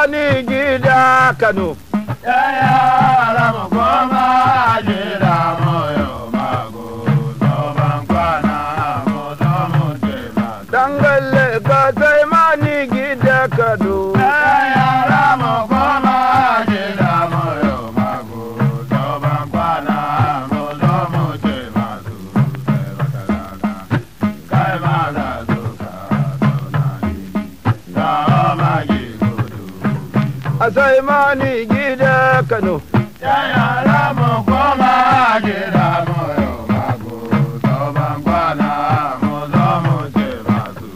mani gida Kano. yara mu koma gida mu yau mago zoban kwana mu zo mu ce masu Dangalle ka sai mani gida Kano. yara mu koma gida mu yau mago zoban kwana mu zo mu ce masu sai wata rana kai ma za su ka zauna ni ga magi gudu A sai mani gida Kano. yara mu koma gida mu yau mago zoban kwana mu zo mu ce masu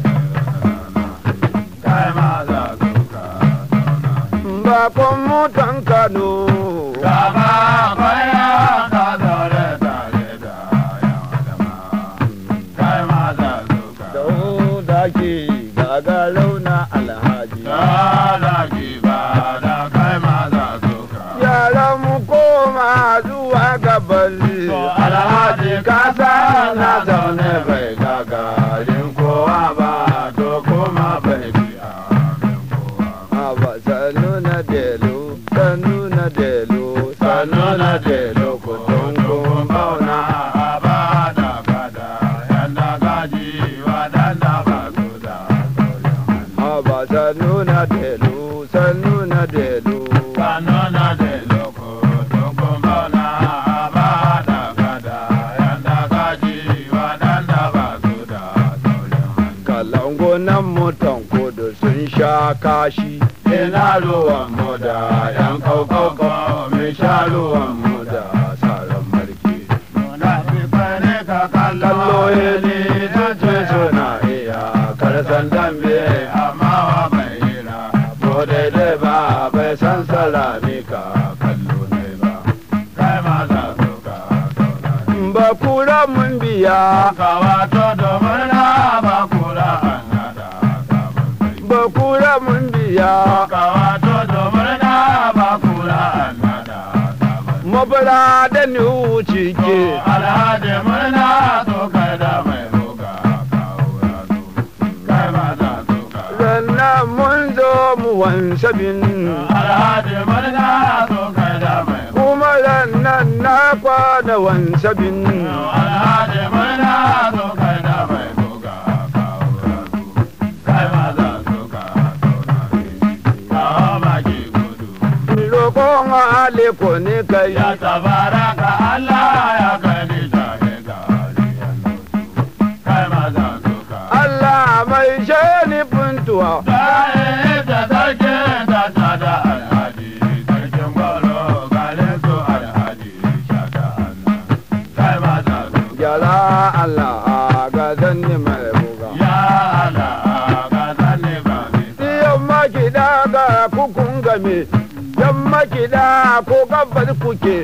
kai ma za su ka zauna Bakon mutan Kano. Gaba kwaya ka zaure tare da yan adama kai ma za su ka Da ke gagarau na alhaji. zalaki ba da kai ma za su ka Yara mu koma zuwa gabali. alhaji ka na zaune bai gagarin kowa ba to kuma bai biya min kowa ba. Aba sanu na delo, sanu na delo, Sannu na delo kudin kun bauna a ba da kada yanda gaji waɗanda ba su da tsoron hannu. Aba sanu na delo, sanu na delo. Sannu na delo kudin kun bauna a ba da kada yanda gaji waɗanda ba su da tsoron hannu. Kalango nan mutan kudu sun sha kashi. Ina ruwan mu da ‘yan kaukauka mai sha ruwan mu da tsaron marke. Muna fi fare ka kallo ni ta ce suna iya karsan dambe amma wa bai hira. Ko daidai ba bai san salami ka kallo ne ba. Kai ma za su ka saurari. Ba kura mun biya, Ka wato domin na ba kura an hada sabon sai. ba kura mun biya. Kawato domin na ba kura annada sabon. Mabara da ni wuce ke. Alhaji murna to kai da mai roga kawo ya zo. Kai ma za su ka. Sannan mun zo mu wansabin. Alhaji murna to kai da mai roga. Kuma rannan na kwana wansabin. Alhaji murna to kai da mai roga kawo ya zo. Kai ma za su ka saurare shi. Kawo maki gudu. Roƙon aliko ne kai. Ya tabaraka Allah ya gani jahe gari ya nutu. Kai ma za su ka. Allah mai shani funtuwa. Baye da sarki da tada alhaji, sarkin gwalo garin su alhaji shata Allah. Kai ma za su ka. Gyara Allah ga zanni mai buga. Ya Allah ga zanne ba mi sa. Yamma kiɗa ga kukun game. Yamma kiɗa ko gabas kuke.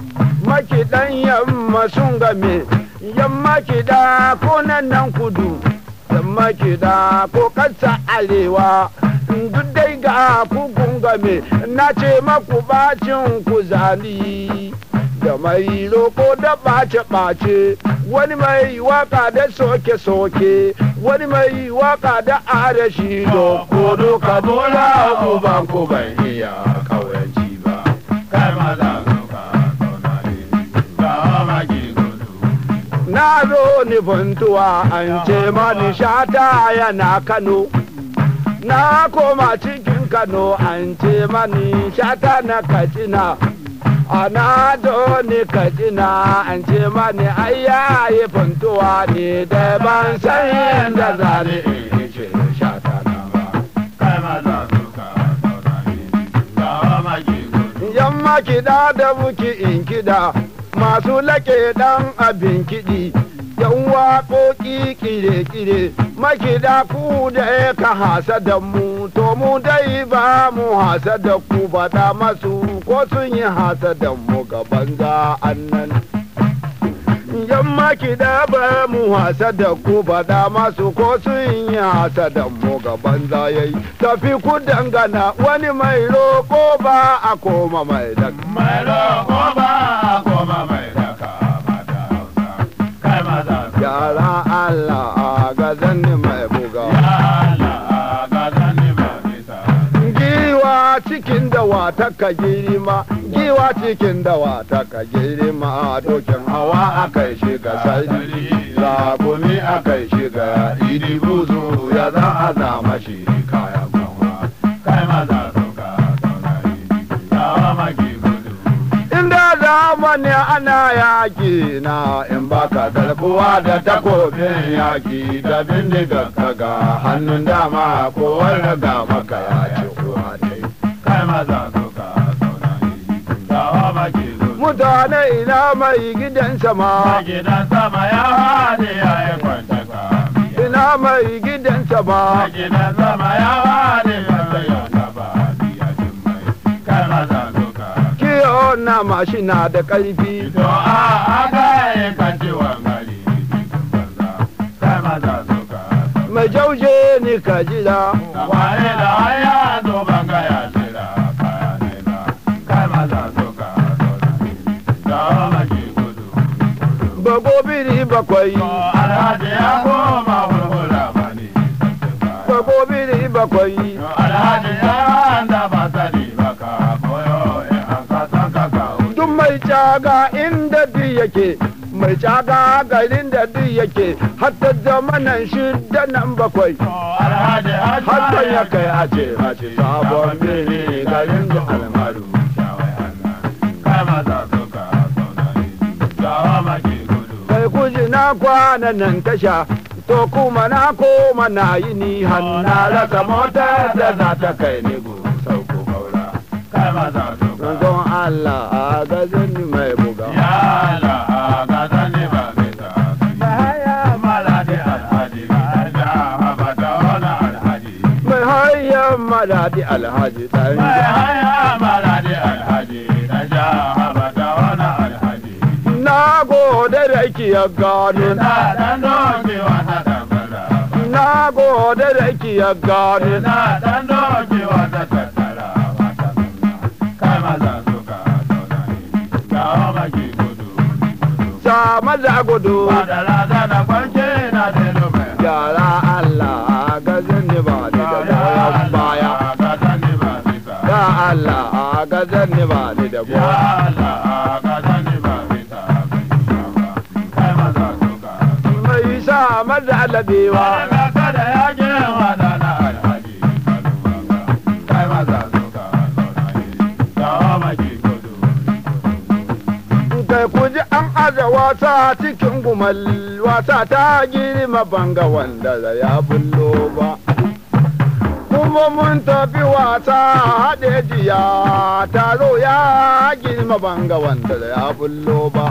Makiɗan yamma sun game. Yamma kiɗa ko nan nan kudu. Yamma kiɗa ko ƙasa arewa. Duk dai ga kukun game. Na ce maku bacin ku zali. da mai roko da ɓace-ɓace wani mai waka da soke-soke wani mai waka da arashi da kodo ka bola uban ku bai iya kauyanci ba Kai ma za su ka saurare shi. Ga maki gudu. na zo ni buntuwa an ce mani shata yana kano na koma cikin kano an ce mani shata na katsina ana do ni katsina an ce mani ayyaye funtuwa ne da ban san yadda zane in ce shata na ba Kai ma za su ka saurare shi. Ga maki gudu. yamma kiɗa da buki in kiɗa masu laƙe ɗan abin kiɗi yan waƙoƙi kire-kire makiɗa ku da ya ka hasa da mu to mu dai ba mu hasa da ku faɗa masu ko sun yi hasa da mu gaban za annan yamma kiɗa ba mu hasa da ku faɗa masu ko sun yi hasa da mu gaban za yayi tafi ku dangana wani mai roƙo ba a koma mai da Mai roƙo ba a koma mai daka mata hausa. Kai ma za su ka. yara Allah a gazan mai buga Ya Allah ga zanne ba bisa. giwa cikin dawa ta ka girma giwa cikin dawa ta ka girma dokin hawa aka shiga sarki Zakumi aka shiga idi buzu ya za a zama shi kayan kanwa. Kai maza suka zauna idi yawa maki gudu. inda zamani ana yaki na in baka Garkuwa da takobin yaki da bindiga kaga hannun dama ko wani ga maka ya ci uwa dai. Kai maza suka zauna idi yawa maki gudu. mutane ina mai gidan sama gidan sama ya haɗe ya yi kwanta ka. ina mai gidan sama gidan sama ya haɗe kwanta ya gaba biya jin mai. Kai maza suka kiyo na mashina da ƙarfi To a aka yi kanci wangari cikin banza. Kai maza suka mai jauje ni ka jira Waye da haya zo banga ya shira kaya ne ba. Kai maza suka da maki gudu. bagobiri bakwai To alhaji ya koma hulhula bani. bagobiri bakwai Alhaji ya da ba sani baka koyo in an ka san ka kawo. duk mai caga inda duk yake mai caga garin da duk yake hatta zamanan shida nan bakwai Alhaji hatta ya kai a ce a ce sabon sabon birni birni garin garin da da almaru shawai hanna kai maza suka zauna gawa maki gudu kai kuji na kwana nan tasha to kuma na koma na yi ni hanna rasa motar da za ta kai ni gu sauko kaura kai maza suka don Allah a gazin mai buga ya la ga zani ba mai ta Bahaya malade alhaji da habata wala alhaji mai hayyan madadi alhaji ɗan mai haya malade alhaji da ja habata wala alhaji na gode da kiya gano na dan doke wata tambara na gode da kiya gano Ina dan doke wata tattara wata nuna kai maza suka zauna ne gawa maki gudu sa maza gudu ba da rada da kwanke na delo mai yara Allah a gazin ni ba ni da goyon baya ga sani ba bisa ya Allah a gazin ni ba ni da ya goyon Allah ga sani ba bisa kai maza suka mai sa maza labewa Wani ga kada ya ke wada na alhaji kalubanga kai maza suka zauna ne gawa maki gudu kai ku ji an aza wasa cikin gumal wasa ta girma banga wanda da ya bullo ba kuma mun tafi wasa haɗe jiya taro ya girma banga wanda da ya bullo ba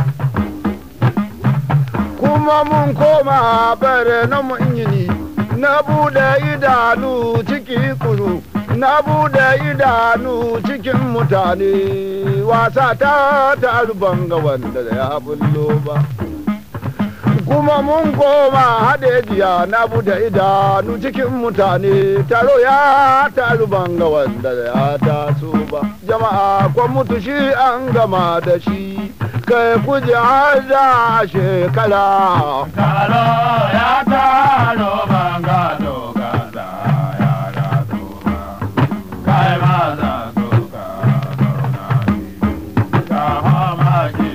kuma mun koma bare na mun yini na bude idanu ciki kuru na bude idanu cikin mutane wasa ta taru banga wanda da ya bullo ba kuma mun koma haɗe jiya na bude idanu cikin mutane taro ya taru banga wanda da ya taso ba jama'a kwan mutu shi an gama da shi kai kuje har da shekara Taro ya taro banga dogada ya rasu ba, kai maza suka zauna ne, ka hama ki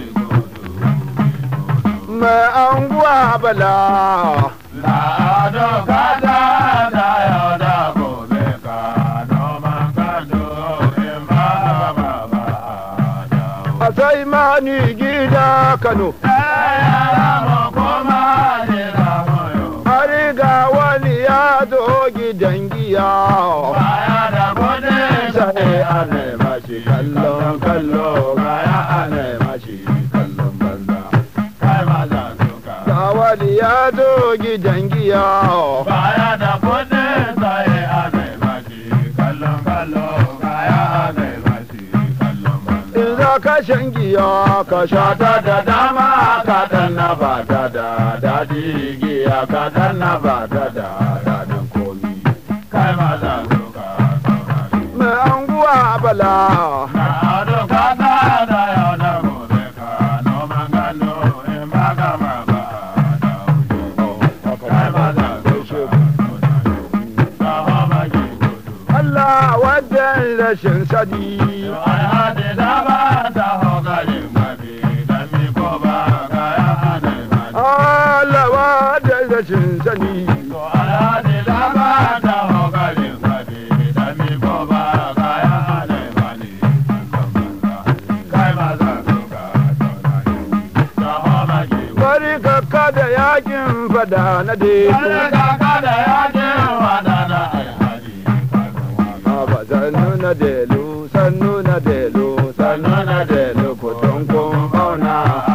gudu, mai anguwa bala La'ado kada da yau da gobe ka noman kado in ba ba ba dawo. a sai mani gida kano Yara mu koma jira moyo. har ga wani ya zo gidan giya Baya da kudin sai ana mashi kallon kallo baya ana mashi kallon banza. Kai maza suka. ga wani ya zo gidan giya Baya da kudin sai ana mashi kallon kallo baya ana mashi kallon banza. in za ka shan giya ka sha ta da dama ka dan na ba ta da daɗi giya ka dan na ba ta da daɗin komi Kai maza suka saurari. mai anguwa bala Na ado kata da yau da gobe ka noman gano in ba gama ba da wuce. Kai maza suka saurari. Ka hama ki gudu. Allah wajen rashin sani alhaji da ba ta hogarin mafi dan mi ko ba kaya anai mani alawa da rashin sani to alhaji da ba ta hogarin mafi dan mi ko ba kaya anai mani kai ma za ka ka ta homa ki bari ka kada yakin fada na Kare deku kaka da yakin wadana alhaji Aba sannu na delu sannu na delu sannu na delu kutun kun bauna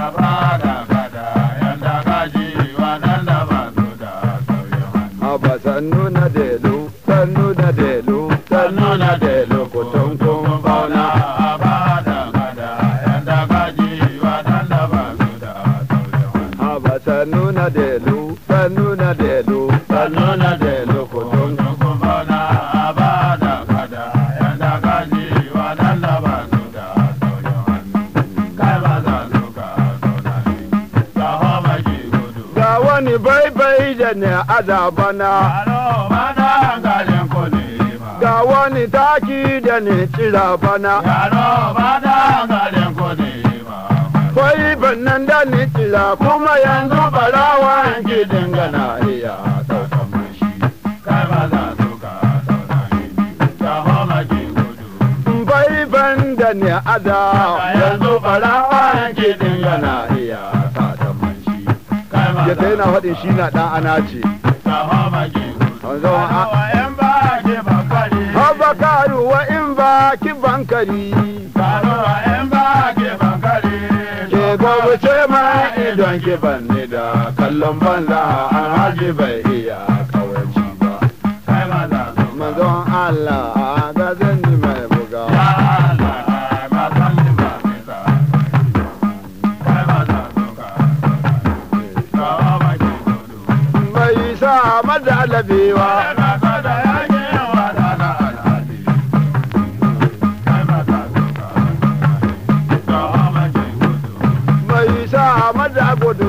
Aba sannu na delu sannu na delu sannu na delu kutun kun bauna Aba sannu na delu sannu na delu sannu na delu kutun ga wani baibai da ne azabana ga wani taki da ne tsira bana kwai bannan da ne tsira kuma yanzu barawan gidin gana iya daukan mashi bai ban da ne ada yanzu barawan gidin gana iya daukan mashi ya ta yana faɗin shi na ɗan ana ce Abakaru wa in ba ki bankari ke gobe ce ma idon ki banni da kallon banza an haji bai iya kawanci ba manzon Allah ga zanni mai buga mai sa mada alabewa mai sa mada gudu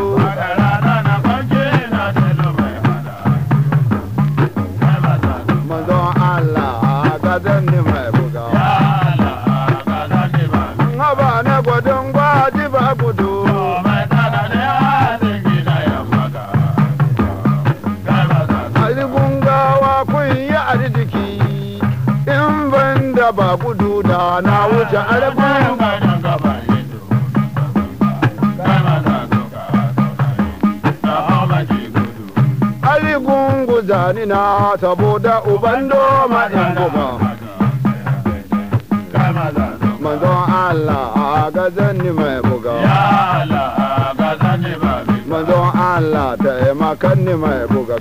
manzon Allah ga zanni mai buga haba na gwadon gwaji ba gudu Aligun gawa kun yi arziki in ban da ba gudu da na wuce aligun aligun guzani na saboda uban doma in goma manzon Allah ga zanni mai buga manzon Allah taimakan ni mai buga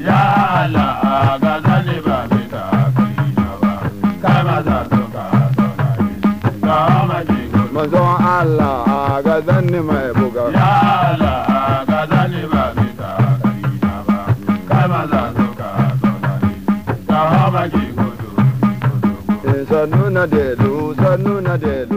manzon Allah ga zanni mai buga sannu na delu sannu na delu